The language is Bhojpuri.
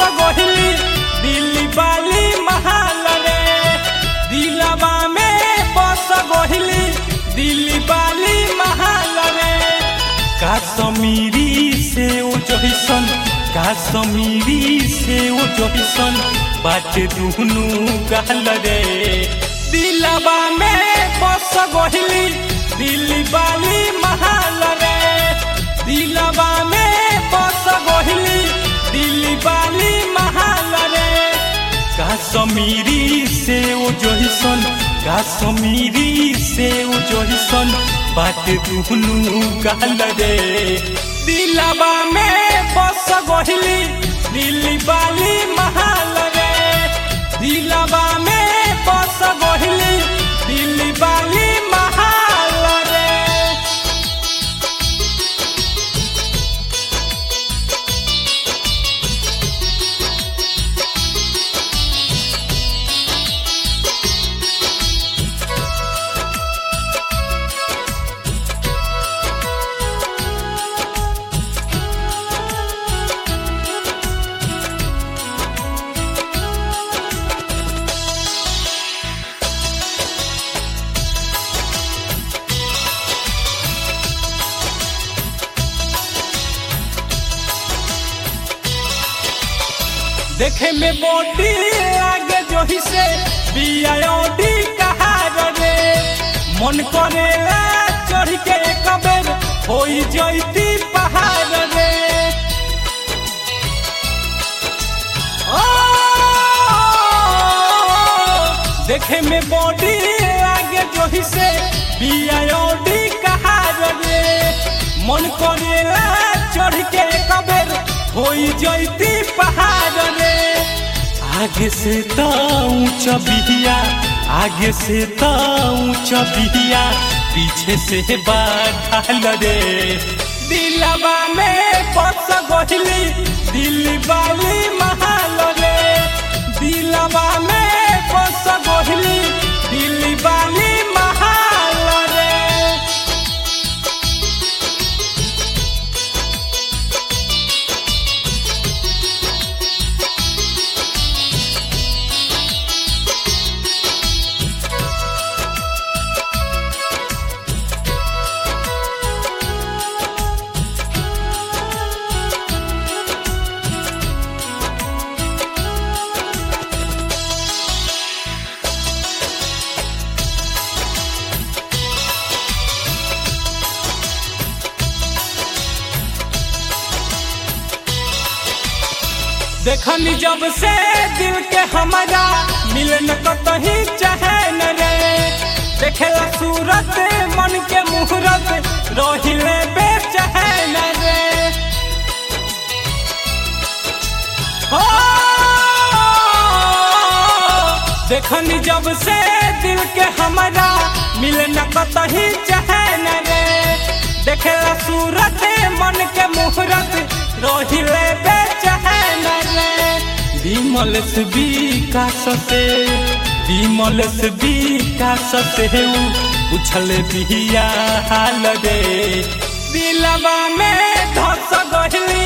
गहिली दिल्ली बाली महाल रे दिलवा में बस गहिली दिल्ली बाली महाल रे काश्मीरी से ओ जहिसन काश्मीरी से ओ जहिसन बाटे दुहनु गाल रे दिलवा में बस गहिली दिल्ली बाली महाल रे दिलवा में बस गहिली दिल्ली बाली महाल रे काश्मीरी से ओ जहिसन काश्मीरी से ओ जहिसन बाटे दुहनु गाल रे दिलवा में बस गहिली दिल्ली बाली महाल रे दिलवा में बस गहिली दिल्ली बाली महाल रे देखे में मोटी आगे जो ही से बियाडी कहार रे मन करेला चढ़ के एक बेर होई जैती पहाड़ रे ओ, देखे में बॉडी आगे जो ही से बियाडी कहार रे मन करेला चढ़ के एक बेर होई जैती पहाड़ रे आगे से तो ऊंचा बिहिया आगे से तो ऊंचा बिहिया पीछे से बाढ़ रे दिलवा में बस गहिली दिल्ली बाली महाल रे दिलवा में बस गहिली दिल्ली बाली महाल रे देखनी जब से दिल के हमारा मिलन कतही चाहे न रे देखेला सूरत मन के मुहूर्त रहिले बेचैन रे हो देखनी जब से दिल के हमारा मिलन कतही चाहे न रे देखेला सूरत मन के मुहूर्त रहिले बेचैन रे विमल से विकास से विमल से विकास से उछल बिहिया हाल रे दिलवा में धस गहली